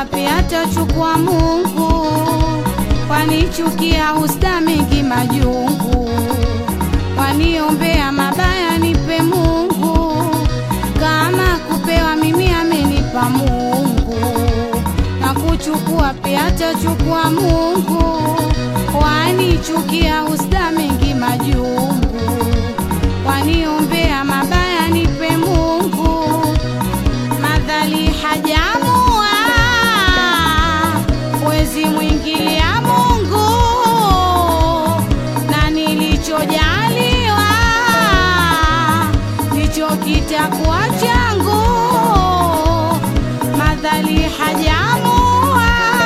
kuchukua pia atachukua Mungu, wanichukia husta mengi majungu, waniombea mabaya nipe Mungu, kama kupewa mimi amenipa Mungu, na kuchukua pia atachukua Mungu, wanichukia husta mengi majungu, waniombea mabaya nipe Mungu madhali hajamua wezi mwingilia Mungu na nilichojaliwa ndicho kitakuwa changu. Madhali hajamua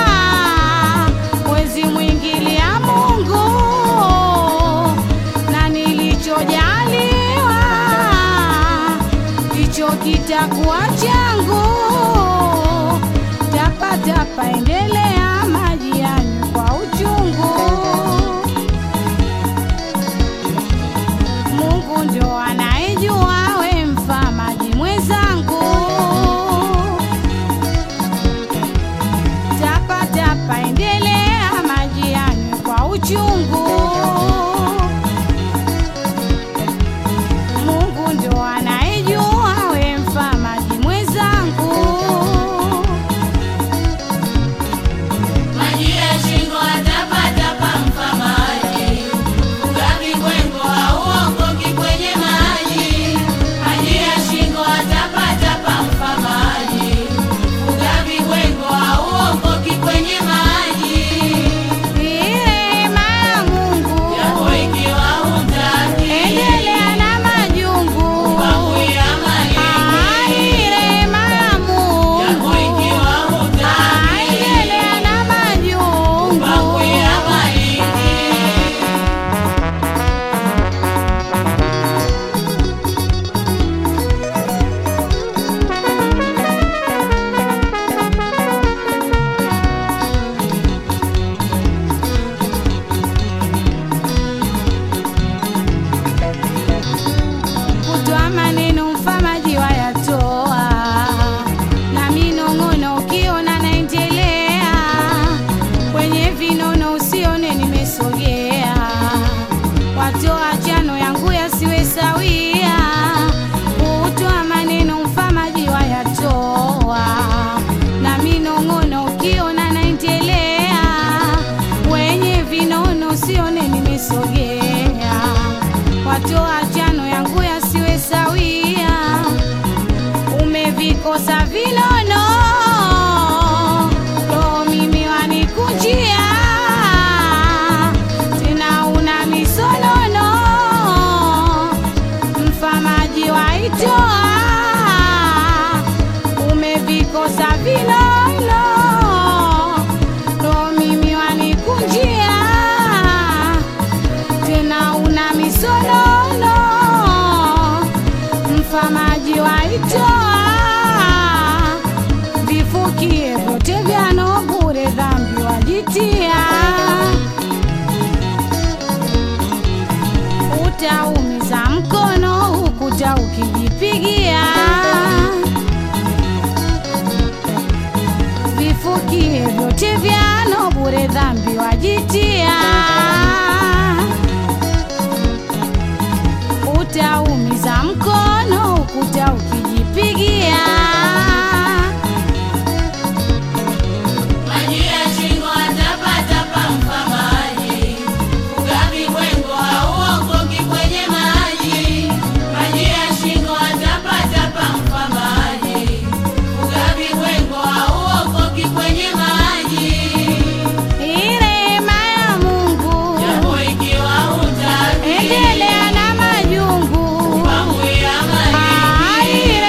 wezi mwingilia Mungu na nilichojaliwa ndicho kitakuwa changu. Tapatapa endelea maji yanywe kwa uchungu. Mungu ndo anayejua, we mfa maji mwenzangu. Tapatapa endelea maji yanywe kwa uchungu. Mungu ndo anayejua, we mfa maji mwenzangu. Maji ya shingo atapatapa mfa maji, ugavi kwengo hauokoki kwenye maji. Maji ya shingo atapatapa mfa maji, ugavi kwengo hauokoki kwenye maji. Rehema ya Mungu Yako ikiwa hutaki, endelea na majungu. bakuya Ah, maliki. rehema ya Mungu Yako ikiwa Ah, hutaki, endelea na majungu. bakuya maliki. Kutoa maneno mfamaji wayatoa, na minong'ono ukiona naendelea, kwenye vinono usione nimesogea, watoa chano yangu yasiwe sawia. Kutoa maneno mfamaji wayatoa, na minong'ono ukiona naendelea, kwenye vinono usione nimesogea watoa chano yangu yasiwe sawia, umevikosa vinono, roho mimi wanikujia, tena una misonono, mfamaji waitoa, umevikosa vinono, roho mimi wanikujia tena una misonono, mfamaji waitoa, vifukie vyote vyano bure, dhambi wajitia, utaumiza mkono ukuta ukijipigia, vifukie vyote vyano bure, dhambi wajitia utaumiza mkono ukuta ukijipigia. Maji ya shingo atapatapa mfa maji, ugavi kwengo hauokoki kwenye maji. Maji ya shingo atapatapa mfa maji, ugavi kwengo hauokoki kwenye maji. Rehema ya Mungu Japo ikiwa hutaki, endelea na majungu. pangu ya Ah, maliki.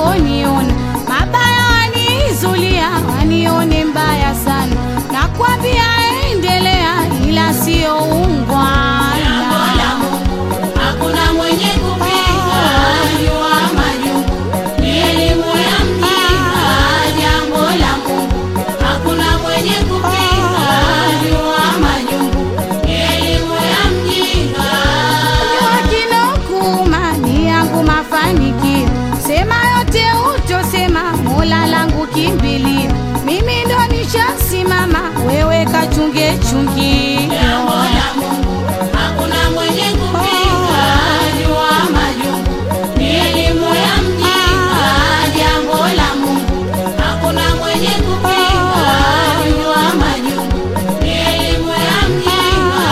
wanavyoniona mabaya, wanizulia wanione mbaya sana, nakwambia endelea, ila sio ungwana. Jambo la Mungu hakuna mwenye kupinga, jua majungu ni elimu ya mjinga. Jambo la Mungu hakuna mwenye kupinga, jua majungu ni elimu ya mjinga. Wakinokuma ni yangu mafanikio, sema yote utosema, Mola langu kimbilio, mimi ndo nishasimama, wewe kachunge chungio. Jambo la Mungu hakuna mwenye kupinga, jua majungu ni elimu ya mjinga. Jambo la Mungu hakuna mwenye kupinga, jua majungu ni elimu ya mjinga.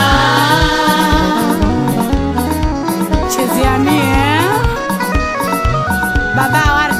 Chezea mie baba Warda